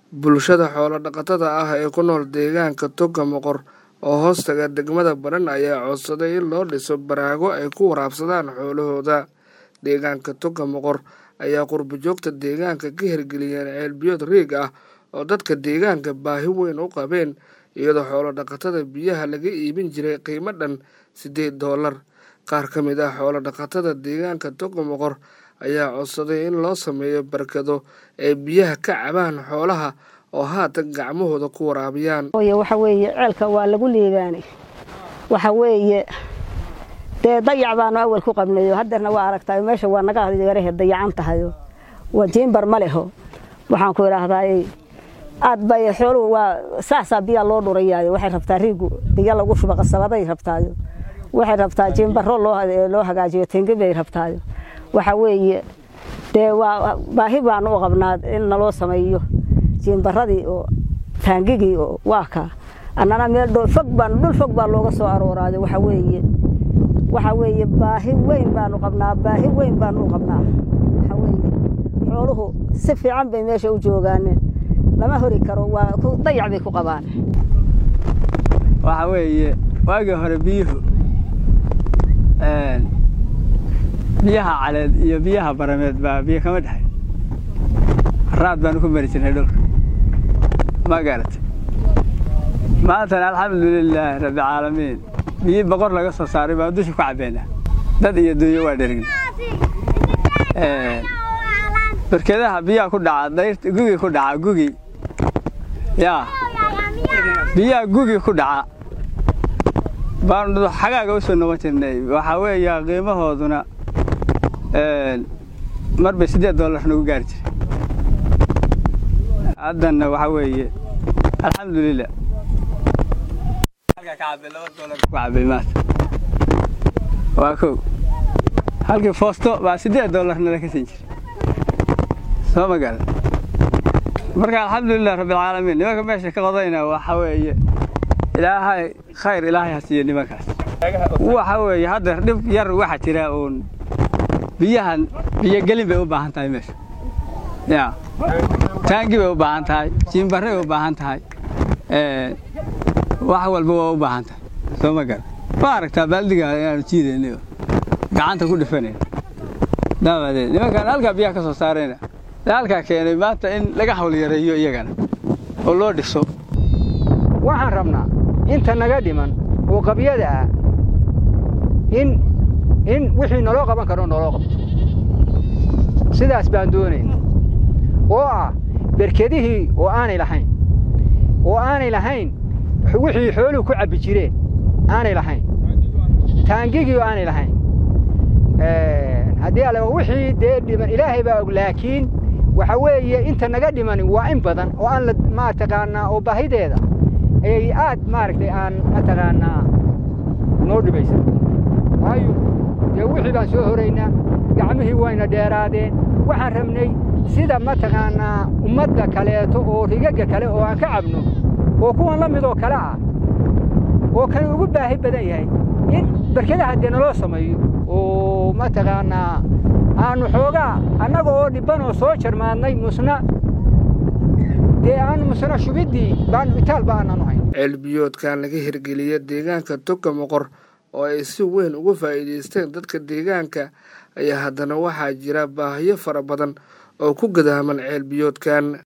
Bulshada xoolo-dhaqatada ah ee ku nool deegaanka Toga Moqor oo hoostaga degmada Badhan ayaa codsaday in loo dhiso baraago ay ku waraabsadaan xoolahooda. Deegaanka Toga Moqor ayaa qurbo-joogta deegaanka ka hirgeliyeen ceel biyood riig ah oo dadka deegaanka baahi weyn u qabeen iyadoo xoolo-dhaqatada biyaha laga iibin jiray qiimo dhan siddeed doolar. Qaar ka mid ah xoolo-dhaqatada deegaanka Toga Moqor ayaa codsaday in loo sameeyo barkado ay biyaha ka cabaan xoolaha oo haatan gacmahooda ku waraabiyaan. waxa weeye ceelka waa lagu liibaanay waxa weeye dee dayac baanu awal ku qabnayo haddeerna waa aragtaa meesha waa naga yarahe dayacan tahayo waa jiimbar ma leho waxaan ku idhaahdaa aad bay xooluhu waa saasaa biyaa loo dhurayaayo waxay rabtaa riigu biyo lagu shubo qasabaday rabtaayo waxay rabtaa jiimbaro loo hagaajiyo tengi bay rabtaayo waxa weeye dee waa baahi baanu u qabnaa in naloo sameeyo jiimbaradii oo taangigii oo waa kaa annana meel fog baan dhul fog baa looga soo arooraayo waxa weeye waxa weeye baahi weyn baanu qabnaa baahi weyn baanu u qabnaa waxa weeye xooluhu si fiican bay meesha u joogaaneen lama hori karo waa dayac bay ku qabaan waxa weeye waagii hore biyuhu biyaha caleed iyo biyaha barameed baa biyo kama dhexay raad baanu ku mari jirnay dhulka ma garatay maantana alxamdulilaahi rabbilcaalamiin biyi boqor laga soo saaray baan dusha ku cabbeynaa dad iyo dunyo waa dherigna barkedaha biyaha ku dhaca dayrta gugi ku dhaca gugi yaa biyaha gugi ku dhaca baanu xagaaga u soo noqon jirnay waxaa weeya qiimahooduna mar bay siddeed doolar nagu gaari jiray haddana waxaa weeye alxamdulilah cabay maanta waa kow halkii foosto baa siddeed doolar nala ka siin jiray soo ma garan marka alxamdulilah rabbilcaalamiin nimanka meesha ka qodayna waxa weeye ilaahay khayr ilaahay ha siiyo nimankaas waxa weeye hadda dhib yar waxaa jira uun biyahan biyogelin bay u baahan tahay meesha ya taangi bay u baahan tahay jiimbarray u baahan tahay wax walba waa u baahan tahay soo ma garan ma aragtaa baaldiga inaanu jiidayna gacanta ku dhifanayna daabadeed nimankan halkaa biyaha ka soo saarayna halkaa keenay maanta in laga hawl yareeyo iyagana oo loo dhiso waxaan rabnaa inta naga dhiman oo qabyada ah in in wixii naloo qaban karo naloo qabto sidaas baan doonayna oo ah berkedihii oo aanay lahayn oo aanay lahayn wixii xooluhu ku cabbi jireen aanay lahayn taangigii oo aanay lahayn haddii alle wixii dee dhiman ilaahay baa og laakiin waxa weeye inta naga dhimani waa in badan oo aan la mataqaanaa oo baahideeda ayay aad maaragtay aan mataqaanaa noo dhibaysa waayo dee wixii baan soo horaynaa gacmihii wayna dheeraadeen waxaan rabnay sida mataqaanaa ummadda kaleeto oo rigagga kale oo aan ka cabno oo kuwan la midoo kale ah oo kan ugu baahi badan yahay in barkadaha dee naloo sameeyo oo mataqaanaa aannu xoogaa annaga oo dhibban oo soo jarmaadnay musna dee aanu musna shubiddii baanu itaal ba aananu hayn ceel biyoodkan laga hirgeliya deegaanka Toga Moqor oo ay si weyn uga faa'iidaysteen dadka deegaanka ayaa haddana waxaa jira baahiyo fara badan oo ku gadaaman ceel biyoodkan